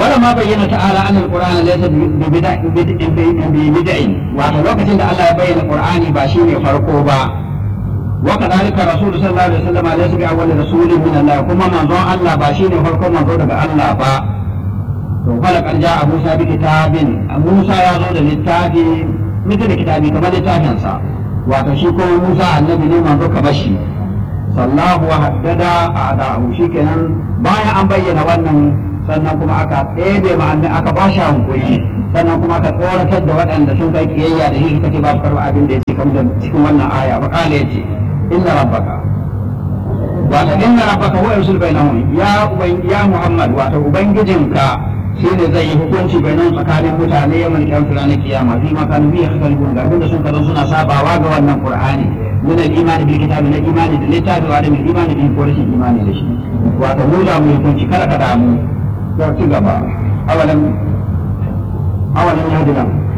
ولما بين تعالى أن القرآن ليس ببدع ببدع وعلى الوقت أن الله يبين القرآن باشين فرقوبا وكذلك الرسول صلى الله عليه وسلم ليس بأول رسول من الله كما من ظن الله باشين فرقوبا من ظن الله با فلقد جاء موسى بكتاب موسى يزول للتاب مثل كتابي كما للتابنسا وتشيكو موسى النبي من ذو كبشي sallahu wa haddada a da'ahu shikenan bayan an bayyana wannan sannan kuma aka ɗebe ma'anni aka ba shi hankuri sannan kuma aka tsoratar da waɗanda sun kai kiyayya da shi suka ce ba su karɓa abin da ya ce kamar cikin wannan aya ba kala ya ce inna rabbaka wato inna rabbaka huwa yusul bainahum ya uban ya muhammad wato ubangijinka shine zai yi hukunci bainan tsakanin mutane yawan kiyama ranar kiyama fi ma kanu bihi yakhtalifun ga abinda sun kazo suna sabawa ga wannan qur'ani من الإيمان بالكتاب من الإيمان بالكتاب وعدم الإيمان به ورش الإيمان به وتقول mu يكون كلا كلام ترتقبا أولم أولم يهد لهم